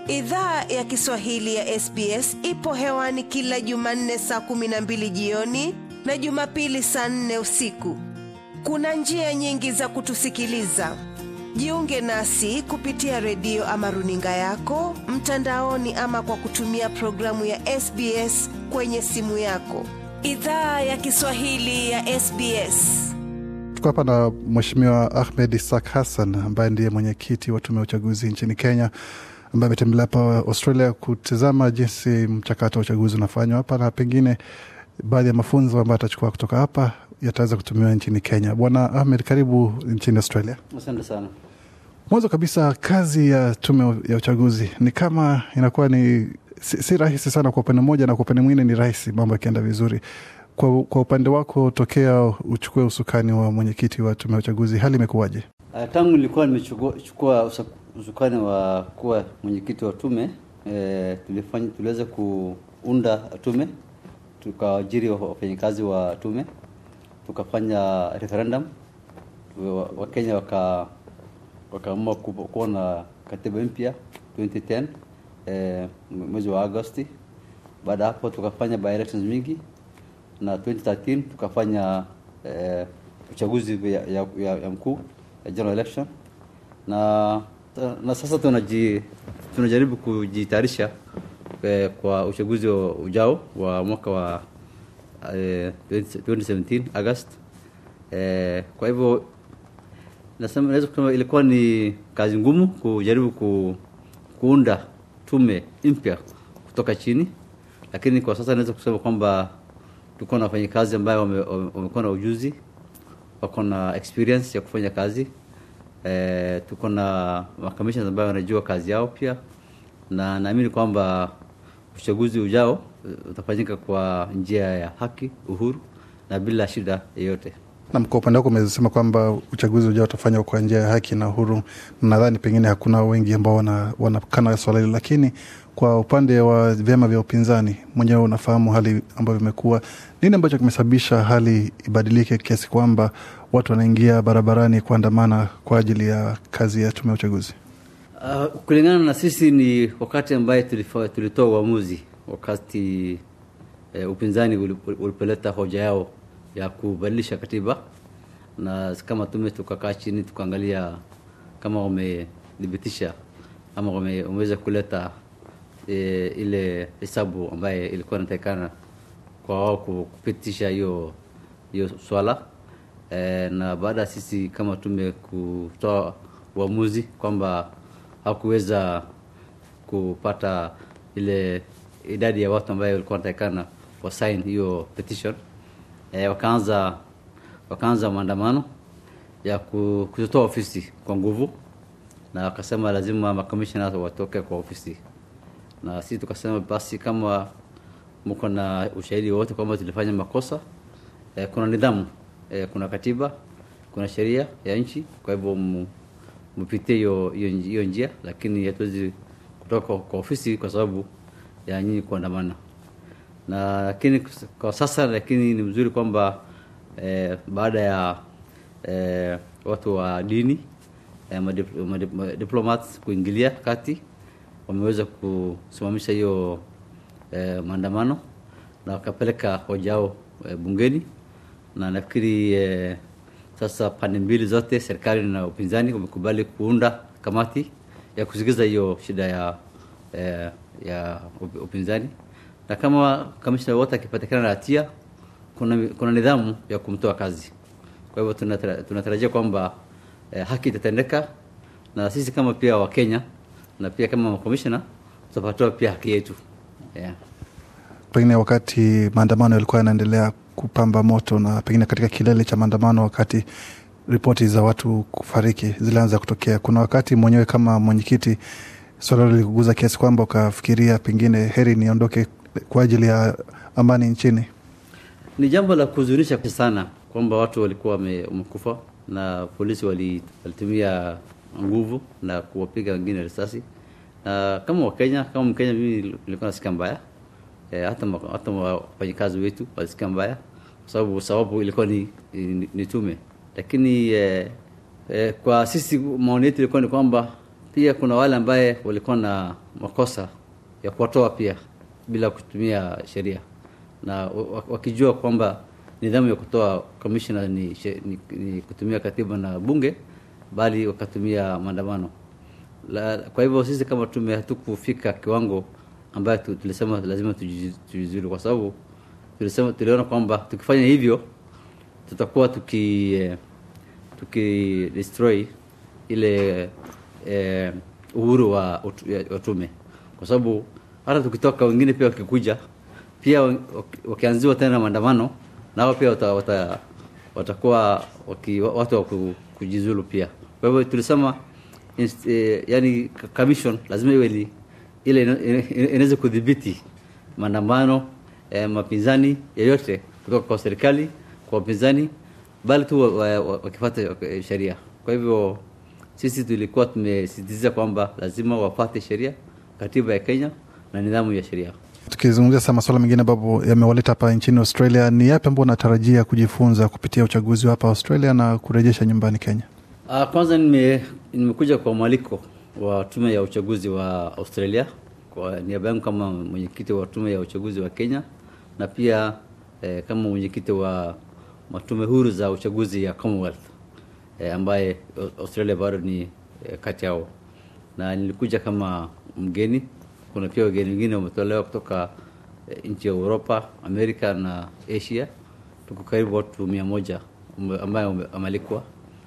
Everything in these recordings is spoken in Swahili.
Idhaa ya Kiswahili ya SBS ipo hewani kila Jumanne saa kumi na mbili jioni na Jumapili saa nne usiku. Kuna njia nyingi za kutusikiliza. Jiunge nasi kupitia redio ama runinga yako mtandaoni, ama kwa kutumia programu ya SBS kwenye simu yako. Idhaa ya Kiswahili ya SBS. Tuko hapa na Mheshimiwa Ahmed Isak Hassan ambaye ndiye mwenyekiti wa tume ya uchaguzi nchini Kenya, ambaye ametembelea hapa Australia kutizama jinsi mchakato wa uchaguzi unafanywa hapa na pengine baadhi ya mafunzo ambayo atachukua kutoka hapa yataweza kutumiwa nchini Kenya. Bwana Ahmed, karibu nchini Australia. Asante sana. Mwanzo kabisa, kazi ya tume ya uchaguzi ni kama inakuwa ni si, si rahisi sana kwa upande mmoja, na kwa upande mwingine ni rahisi, mambo yakienda vizuri. Kwa, kwa upande wako tokea uchukue usukani wa mwenyekiti wa tume ya uchaguzi, hali imekuwaje? Uh, tangu nilikuwa nimechukua usukani wa kuwa mwenyekiti wa tume eh, tulifanya tuliweza kuunda tume, tukaajiri wafanyakazi wa tume, tukafanya referendum, Wakenya waka wakaamua kuwa na katiba mpya 2010 eh, mwezi wa Agosti. Baada hapo tukafanya by elections mingi na 2013 tukafanya eh, uchaguzi ya, ya, ya, ya mkuu ya general election na, na sasa tunaji, tunajaribu kujitayarisha eh, kwa uchaguzi ujao wa mwaka wa eh, 2017 August. Eh, kwa hivyo nasema naweza kusema ilikuwa ni kazi ngumu kujaribu ku, kuunda tume mpya kutoka chini, lakini kwa sasa naweza kusema kwamba tuko na wafanyakazi ambayo wamekuwa na ujuzi, wako na experience ya kufanya kazi e, tuko na makamishna ambayo wanajua kazi yao pia, na naamini kwamba uchaguzi ujao utafanyika kwa njia ya haki, uhuru na bila shida yeyote. Nam, kwa upande wako umesema kwamba uchaguzi ujao utafanywa kwa njia ya haki na uhuru. Nadhani pengine hakuna wengi ambao wanakana wana swala hili, lakini kwa upande wa vyama vya upinzani, mwenyewe unafahamu hali ambayo imekuwa. Nini ambacho kimesababisha hali ibadilike kiasi kwamba watu wanaingia barabarani kuandamana kwa ajili ya kazi ya tume ya uchaguzi? Uh, kulingana na sisi ni wakati ambaye tulitoa uamuzi wakati eh, upinzani ulipoleta hoja yao ya kubadilisha katiba, na kama tume tukakaa chini tukaangalia kama wamedhibitisha ama wameweza kuleta e, ile hesabu ambaye ilikuwa inatakikana kwa wao kupitisha hiyo hiyo swala e, na baada ya sisi kama tume kutoa uamuzi kwamba hakuweza kupata ile idadi ya watu ambayo walikuwa wanatakikana wasign hiyo petition e, wakaanza wakaanza maandamano ya kutoa ofisi kwa nguvu, na wakasema lazima makomishona watoke kwa ofisi, na sisi tukasema basi, kama mko na ushahidi wote kwamba tulifanya makosa e, kuna nidhamu e, kuna katiba, kuna sheria ya nchi, kwa hivyo mpitie hiyo hiyo njia, lakini hatuwezi kutoka kwa ofisi kwa sababu ya nyinyi kuandamana na lakini kwa sasa, lakini ni mzuri kwamba eh, baada ya eh, watu wa dini eh, madiplomats kuingilia kati wameweza kusimamisha hiyo eh, maandamano na wakapeleka hoja yao eh, bungeni, na nafikiri eh, sasa pande mbili zote, serikali na upinzani, wamekubali kuunda kamati ya kusikiza hiyo shida ya eh, ya upinzani na kama kamishna wote akipatikana na hatia, kuna, kuna nidhamu ya kumtoa kazi. Kwa hivyo tunatarajia kwamba eh, haki itatendeka na sisi kama pia Wakenya na pia kama makomishna tutapatiwa pia haki yetu yeah. Pengine wakati maandamano yalikuwa yanaendelea kupamba moto na pengine katika kilele cha maandamano, wakati ripoti za watu kufariki zilianza kutokea, kuna wakati mwenyewe kama mwenyekiti swala lilikuguza kiasi kwamba ukafikiria pengine heri niondoke kwa ajili ya amani nchini? Ni jambo la kuhuzunisha sana kwamba watu walikuwa wamekufa na polisi walitumia nguvu na kuwapiga wengine risasi, na kama Wakenya, kama Mkenya, mimi nilikuwa nasikia mbaya e, hata hata wafanyakazi wetu walisikia mbaya kwa sababu sababu ilikuwa ni, ni, ni tume, lakini e, e, kwa sisi maoni yetu ilikuwa ni kwamba pia kuna wale ambaye walikuwa na makosa ya kuwatoa pia bila kutumia sheria na wa- wakijua kwamba nidhamu ya kutoa commissioner ni, she- ni, ni kutumia katiba na bunge bali wakatumia maandamano la, kwa hivyo sisi kama tume hatukufika kiwango ambayo tu- tulisema lazima tujizi- tujiuzulu kwa sababu tulisema tuliona kwamba tukifanya hivyo tutakuwa tuki eh, tuki destroy ile eh, uhuru wa, utu- ya- wa tume kwa sababu hata tukitoka wengine pia wakikuja pia waki- wakianziwa tena maandamano nao pia wata, wata, watakuwa waki, watu wa ku- kujizulu pia kwa hivyo tulisema inst- eh, yani commission lazima iwe ni ile ina- ina- inaweza kudhibiti maandamano eh, mapinzani yeyote kutoka kwa serikali kwa wapinzani bali tu wa- wa- wa- wakifuata eh, sheria kwa hivyo sisi tulikuwa tumesisitiza kwamba lazima wafate sheria katiba ya kenya na nidhamu ya sheria Tukizungumzia sasa masuala mengine ambapo yamewaleta hapa nchini Australia, ni yapi ambao unatarajia kujifunza kupitia uchaguzi wa hapa Australia na kurejesha nyumbani Kenya? Uh, kwanza nime, nimekuja kwa mwaliko wa tume ya uchaguzi wa Australia kwa niaba yangu kama mwenyekiti wa tume ya uchaguzi wa Kenya na pia eh, kama mwenyekiti wa matume huru za uchaguzi ya Commonwealth eh, ambaye Australia bado ni eh, kati yao, na nilikuja kama mgeni. Kuna pia wageni wengine wametolewa kutoka eh, nchi ya Europa, Amerika na Asia. Tuko karibu watu mia moja ume- ambaye wame- wamealikwa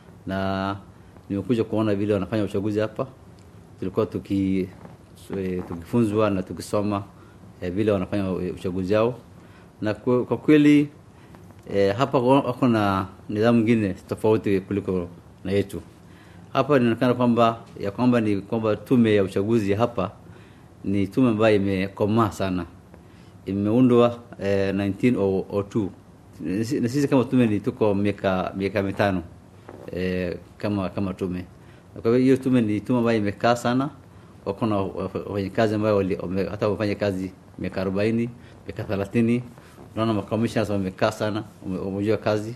na nimekuja kuona vile wanafanya uchaguzi hapa. Tulikuwa tuki eh, tukifunzwa na tukisoma eh, vile wanafanya eh, uchaguzi wao, na kwa kwa kweli eh, hapa wa- wako na nidhamu nyingine tofauti kuliko na yetu. Hapa inaonekana kwamba ya kwamba ni kwamba tume ya uchaguzi hapa ni tume ambayo imekomaa sana, imeundwa eh, 1902 na sisi kama tume ni tuko miaka miaka mitano eh, kama kama tume. Kwa hivyo hiyo tume ni tume ambayo imekaa sana, wako na wafanyakazi ambao wali- wame- hata wamefanya kazi miaka arobaini miaka thelathini Unaona makomishona wamekaa sana, wame- wamejua kazi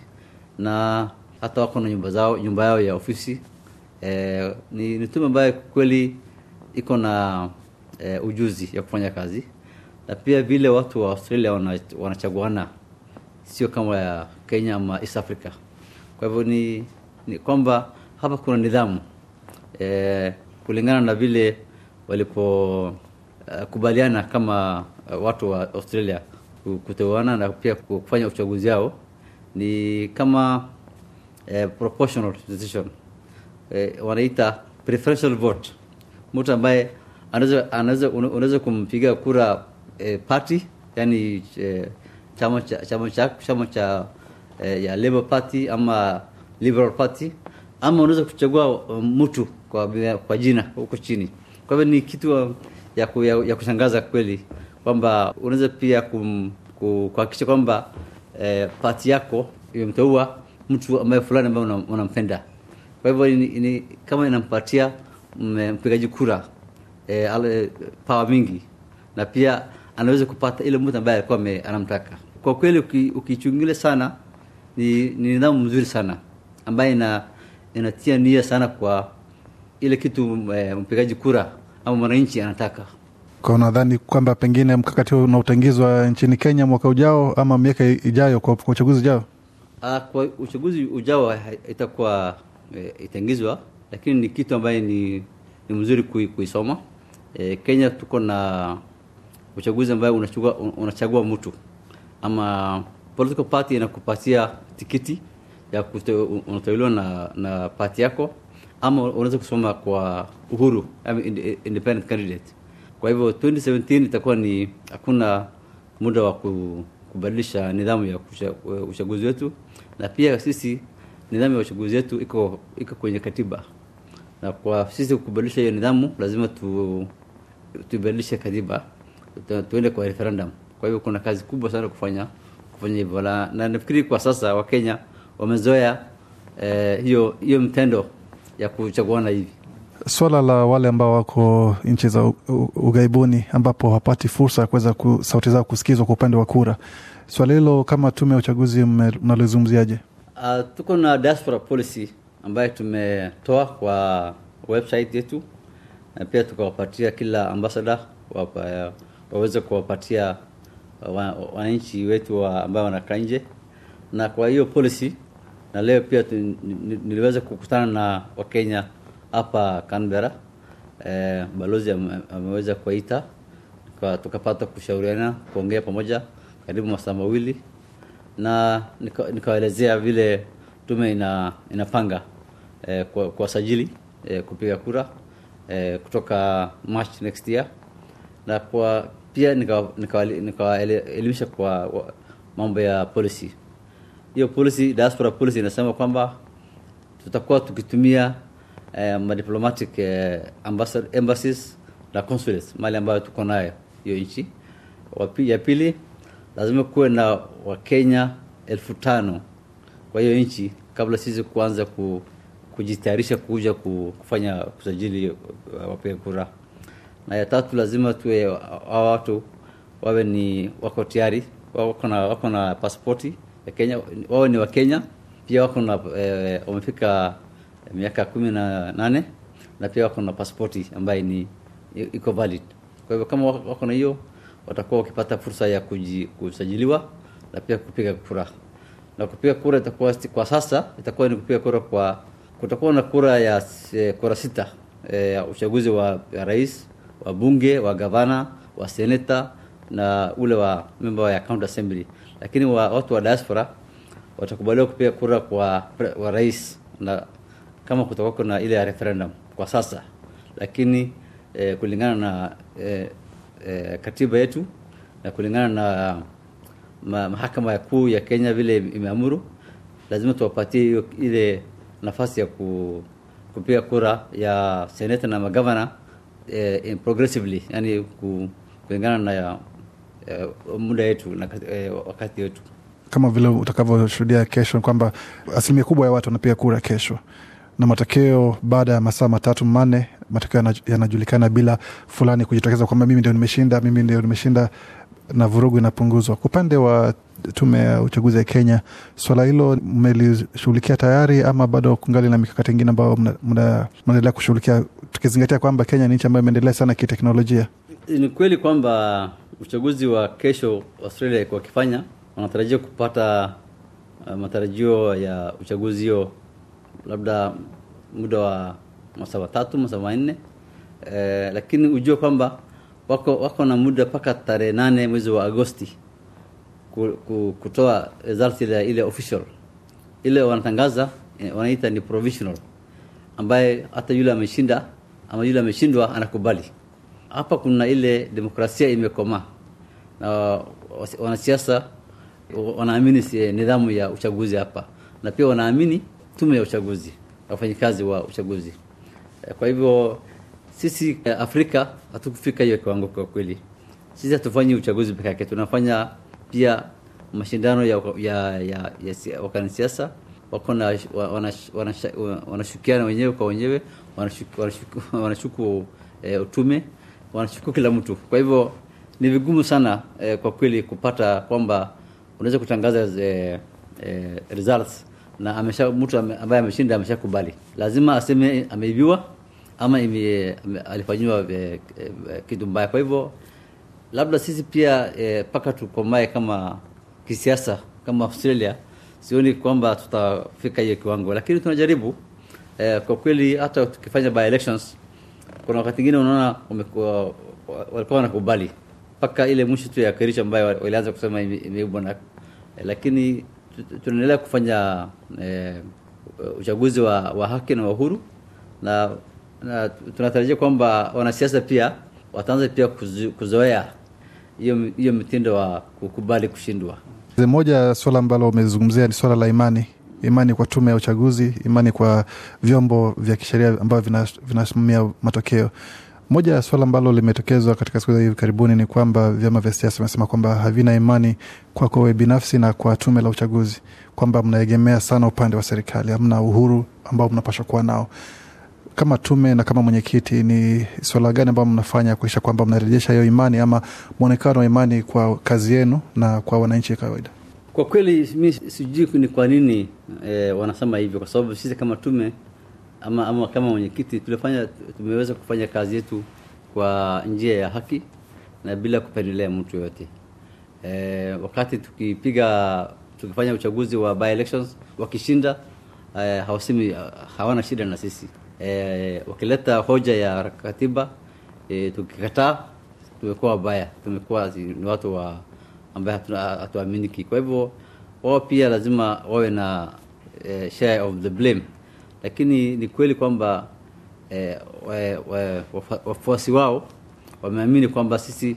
na hata wako na nyumba zao nyumba yao ya ofisi eh, ni, ni tume ambayo kweli iko na eh, ujuzi ya kufanya kazi na pia vile watu wa Australia wana- wanachaguana sio kama ya Kenya ama East Africa. Kwa hivyo ni, ni kwamba hapa kuna nidhamu eh, kulingana na vile walipokubaliana kama uh, watu wa Australia ku- kuteuana na pia kufanya uchaguzi wao ni kama eh, proportional decision eh, wanaita preferential vote. Mtu ambaye anaweza anaweza una- unaweza kumpiga kura eh, party yani eh, chama cha chama cha chama cha eh, ya Labour Party ama Liberal Party ama unaweza kuchagua um, mtu kwa kwa jina huko chini. Kwa hivyo ni kitu uh, ya, ku, ya, ya kushangaza kweli kwamba unaweza pia kum, ku- kuhakikisha kwamba eh, pati yako imemteua mtu ambaye fulani ambaye una- unampenda. Kwa hivyo ni, ni, kama inampatia mm, mpigaji kura eh, ale, power mingi na pia anaweza kupata ile mtu ambaye alikuwa ame- anamtaka. Kwa kweli uki- ukichungulia sana ni, ni nidhamu mzuri sana ambaye ina, inatia nia sana kwa ile kitu eh, mpigaji kura ama mwananchi anataka. Kwa unadhani kwamba pengine mkakati huu unaotengizwa nchini Kenya mwaka ujao ama miaka ijayo kwa, kwa uchaguzi ujao? Ah, kwa uchaguzi ujao ha- itakuwa e, itengizwa, lakini ni kitu ambaye ni, ni mzuri kui, kuisoma. E, Kenya tuko na uchaguzi ambaye unachagua, unachagua mtu ama political party inakupatia tikiti ya kute- unateuliwa na, na party yako ama unaweza kusoma kwa uhuru ama inde- independent candidate. Kwa hivyo 2017 itakuwa ni hakuna muda wa ku- kubadilisha nidhamu ya kusha- uchaguzi wetu, na pia sisi nidhamu ya uchaguzi wetu iko iko kwenye katiba, na kwa sisi kubadilisha hiyo nidhamu lazima tu tubadilishe katiba, tu- tuende kwa referendum. Kwa hivyo kuna kazi kubwa sana kufanya kufanya hivyo, na na nafikiri kwa sasa Wakenya wamezoea eh, hiyo hiyo mtendo ya kuchaguana hivi. Swala la wale ambao wako nchi za u- u- ughaibuni ambapo hawapati fursa ya kuweza ku, sauti zao kusikizwa kwa upande wa kura, swala hilo kama tume ya uchaguzi mme- mnalizungumziaje? Uh, tuko na diaspora policy ambayo tumetoa kwa website yetu na pia tukawapatia kila ambasada wapa, waweze kuwapatia wa- wananchi wetu wa ambao wanakaa nje, na kwa hiyo policy na leo pia tu, ni- ni- niliweza kukutana na Wakenya hapa Canberra. Eh, balozi ame- ameweza kuwaita tuka- tukapata kushauriana kuongea pamoja karibu masaa mawili na nika- nikawaelezea vile tume ina, inapanga eh, kwa- kuwasajili eh, kupiga kura eh, kutoka March next year na kwa pia nikawaelimisha nika, nika elimisha kwa wa, mambo ya policy. Hiyo policy, diaspora policy inasema kwamba tutakuwa tukitumia eh, madiplomatic eh, ambassa- embassies na consulates mali ambayo tuko nayo hiyo nchi. Wapi- Ya pili lazima kuwe na Wakenya elfu tano kwa hiyo nchi kabla sisi kuanza ku, kujitayarisha kuja ku- kufanya kusajili uh, wapiga kura. Na ya tatu lazima tuwe hawa watu wawe ni wako tayari wako na wako na pasipoti ya Kenya, wawe ni wa Kenya pia wako na eh, wamefika miaka kumi na nane na pia wako na pasipoti ambayo ni iko valid. Kwa hivyo kama wako wako na hiyo watakuwa wakipata fursa ya kuji, kusajiliwa na pia kupiga kura na kupiga kura itakuwa kwa sasa itakuwa ni kupiga kura kwa kutakuwa na kura ya eh, kura sita eh, ya uchaguzi wa ya rais wa bunge wa gavana wa seneta na ule wa member ya county assembly lakini wa, watu wa diaspora watakubaliwa kupiga kura kwa pre- wa rais na kama kutakuwa kuna ile ya referendum kwa sasa lakini eh, kulingana na eh, eh, katiba yetu na kulingana na ma, mahakama ya kuu ya Kenya vile imeamuru, lazima tuwapatie hiyo ile nafasi ya ku, kupiga kura ya seneta na magavana eh, in progressively, yani ku, kulingana na ya, eh, muda yetu na eh, wakati wetu. kama vile utakavyoshuhudia kesho kwamba asilimia kubwa ya watu wanapiga kura kesho na matokeo baada ya masaa matatu manne matokeo yana- yanajulikana bila fulani kujitokeza kwamba mimi ndio nimeshinda mimi ndio nimeshinda na vurugu inapunguzwa kwa upande wa tume ya uchaguzi ya kenya swala hilo mmelishughulikia tayari ama bado kungali na mikakati ingine ambayo mna- mna- mnaendelea kushughulikia tukizingatia kwamba kenya ni nchi ambayo imeendelea sana kiteknolojia Ni kweli kwamba uchaguzi wa kesho Australia wakifanya wanatarajia kupata uh, matarajio ya uchaguzi hiyo labda muda wa masaa matatu masaa manne eh, lakini ujue kwamba wako, wako na muda mpaka tarehe nane mwezi wa Agosti ku- ku- kutoa result ile, ile official ile wanatangaza eh, wanaita ni provisional ambaye hata yule ameshinda ama yule ameshindwa anakubali. Hapa kuna ile demokrasia imekomaa na wasi- wanasiasa wanaamini si- nidhamu ya uchaguzi hapa, na pia wanaamini tume ya uchaguzi, wafanyikazi wa uchaguzi. Eh, Kwa hivyo sisi eh, Afrika hatukufika hiyo kiwango kwa kweli. Sisi hatufanyi uchaguzi peke yake, tunafanya pia mashindano ya, ya, ya, ya si- wanasiasa wako na wa- wanash- wanasha- wa- wanashukiana wenyewe kwa wenyewe, wanashuku, wanashuku, wanashuku eh, utume, wanashuku kila mtu. Kwa hivyo ni vigumu sana eh, kwa kweli kupata kwamba unaweza kutangaza eh, eh, results na amesha mtu ame- ambaye ameshinda ameshakubali, lazima aseme ameibiwa ama ime, ame, alifanyiwa eh, eh, kitu mbaya. Kwa hivyo labda sisi pia mpaka tukomae kama kisiasa kama Australia, sioni kwamba tutafika hiyo kiwango, lakini tunajaribu eh, kwa kweli. Hata tukifanya by elections, kuna wakati ingine unaona wamekuwa wa- walikuwa wanakubali mpaka ile mwisho tu ya Kericho ambayo wa- walianza kusema ime- imeibwa na eh, lakini tu- tunaendelea kufanya eh, uchaguzi wa, wa haki na wa uhuru na, na tunatarajia kwamba wanasiasa pia wataanza pia kuzo- kuzoea hiyo hiyo mtindo wa kukubali kushindwa. moja ya swala ambalo umezungumzia ni swala la imani imani kwa tume ya uchaguzi imani kwa vyombo vya kisheria ambavyo vina- vinasimamia matokeo moja ya swala ambalo limetokezwa katika siku za hivi karibuni ni kwamba vyama vya siasa vimesema kwamba havina imani kwako wewe binafsi na kwa tume la uchaguzi kwamba mnaegemea sana upande wa serikali hamna uhuru ambao mnapashwa kuwa nao kama tume na kama mwenyekiti ni swala gani ambayo mnafanya kuisha kwamba mnarejesha hiyo imani ama mwonekano wa imani kwa kazi yenu na kwa wananchi kawaida Kwa kweli mi sijui ni kwa nini eh, wanasema hivyo, kwa sababu sisi kama tume ama, ama kama mwenyekiti tulifanya tumeweza kufanya kazi yetu kwa njia ya haki na bila kupendelea mtu yoyote. E, wakati tukipiga tukifanya uchaguzi wa by elections wakishinda, e, hawasemi hawana shida na sisi. E, wakileta hoja ya katiba e, tukikataa tumekuwa wabaya, tumekuwa ni watu wa ambaye hatuaminiki. Kwa hivyo wao pia lazima wawe na e, share of the blame, lakini ni kweli kwamba e, wafuasi wao wameamini kwamba sisi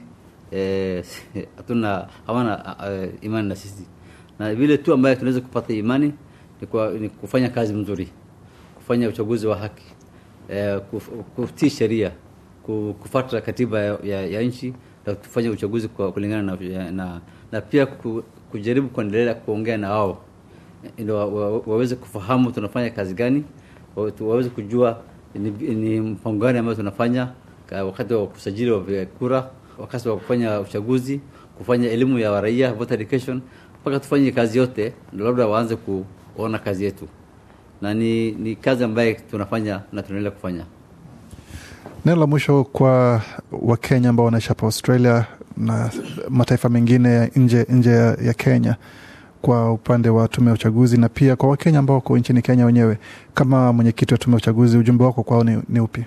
hatuna e, hawana uh, imani na sisi, na vile tu ambaye tunaweza kupata imani ni, kwa, ni kufanya kazi mzuri, kufanya uchaguzi wa haki e, kutii sheria, kufuata katiba ya, ya, ya nchi na kufanya uchaguzi kwa kulingana na, na, na pia kujaribu kuendelea kuongea na wao ndio waweze kufahamu tunafanya kazi gani, waweze kujua ni, ni mpango gani ambayo tunafanya wakati wa kusajili wa kura, wakati wa kufanya uchaguzi, kufanya elimu ya raia, voter education, mpaka tufanye kazi yote, ndio labda waanze kuona kazi yetu, na ni, ni kazi ambayo tunafanya na tunaendelea kufanya. Neno la mwisho kwa Wakenya ambao wanaishi hapa Australia na mataifa mengine nje, nje ya Kenya kwa upande wa tume ya uchaguzi na pia kwa Wakenya ambao wako nchini Kenya wenyewe, kama mwenyekiti wa tume ya uchaguzi, ujumbe wako kwao ni, ni upi?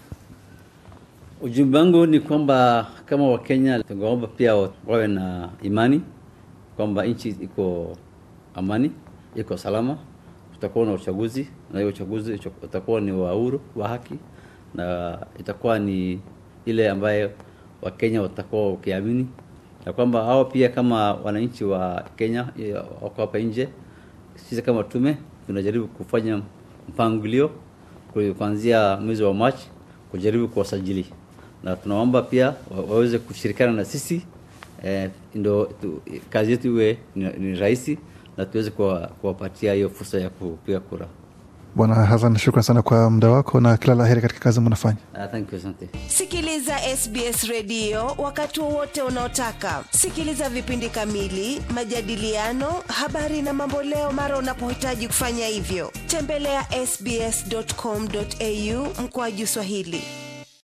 Ujumbe wangu ni kwamba kama Wakenya tungeomba pia wawe na imani kwamba nchi iko amani, iko salama, tutakuwa na uchaguzi na hiyo uchaguzi utakuwa ni wa huru, wa haki na itakuwa ni ile ambayo Wakenya watakuwa wakiamini na kwamba hao pia kama wananchi wa Kenya wako hapa nje, sisi kama tume tunajaribu kufanya mpangilio kuanzia mwezi wa Machi kujaribu kuwasajili, na tunaomba pia waweze kushirikiana na sisi eh, ndo kazi yetu iwe ni, ni rahisi na tuweze kuwapatia hiyo fursa ya kupiga kura. Bwana Hassan, shukran sana kwa muda wako na kila la heri katika kazi mnafanya. Uh, thank you, asante. Sikiliza SBS redio wakati wowote unaotaka. Sikiliza vipindi kamili, majadiliano, habari na mamboleo mara unapohitaji kufanya hivyo. Tembelea ya sbs.com.au mkoaju Swahili.